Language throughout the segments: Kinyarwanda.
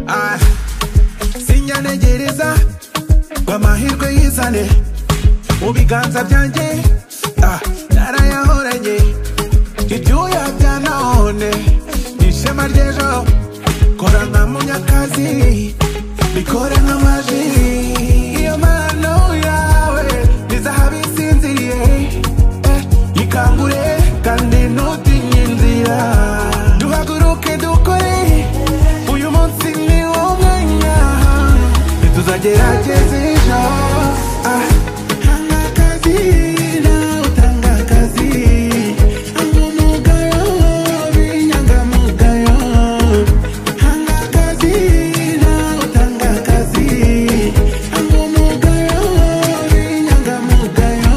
Ah, sinyanegereza ngo amahirwe yizane mu biganza byanjye ah, narayahoranye ibyuya bya none ni ishema ry'ejo kora nka munyakazi bikore nk'amaji iyo mpano yawe ni zahabu isinziriye eh, ikangure kandi ntutinye inzira duhaguruke dukore uyu munsi ni wo mwanya ntituzagerageza ejo ah, hanga akazi nawe utanga akazi hanga umugayo b'inyangamugayo hanga akazi nawe utanga akazi hanga umugayo b'inyangamugayo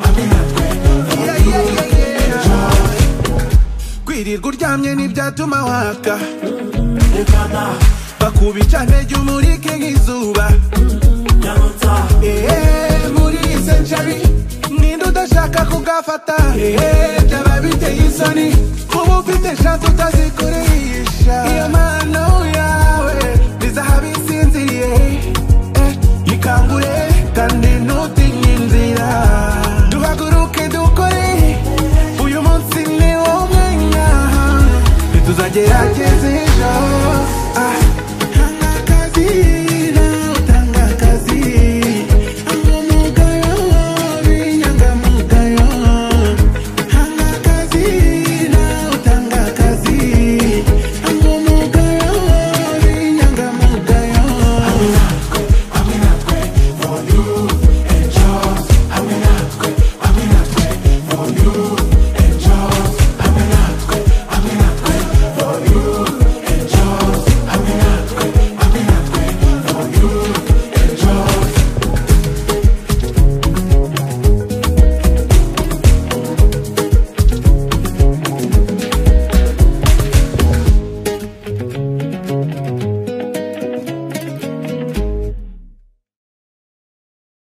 Yeah, yeah, yeah, yeah. kwirirwa uryamye ntibyatuma waka bakubica ntege umurike nk'izuba Eee, muri izi nshari ninde udashaka kugafata Eee, byaba biteye isoni uba ufite shansi utazikoresha iyo mpano yawe ni zahabu isinziriye eh, ikangure kandi ntutinye inzira duhaguruke dukore uyu munsi ni wo mwanya ntituzagerageze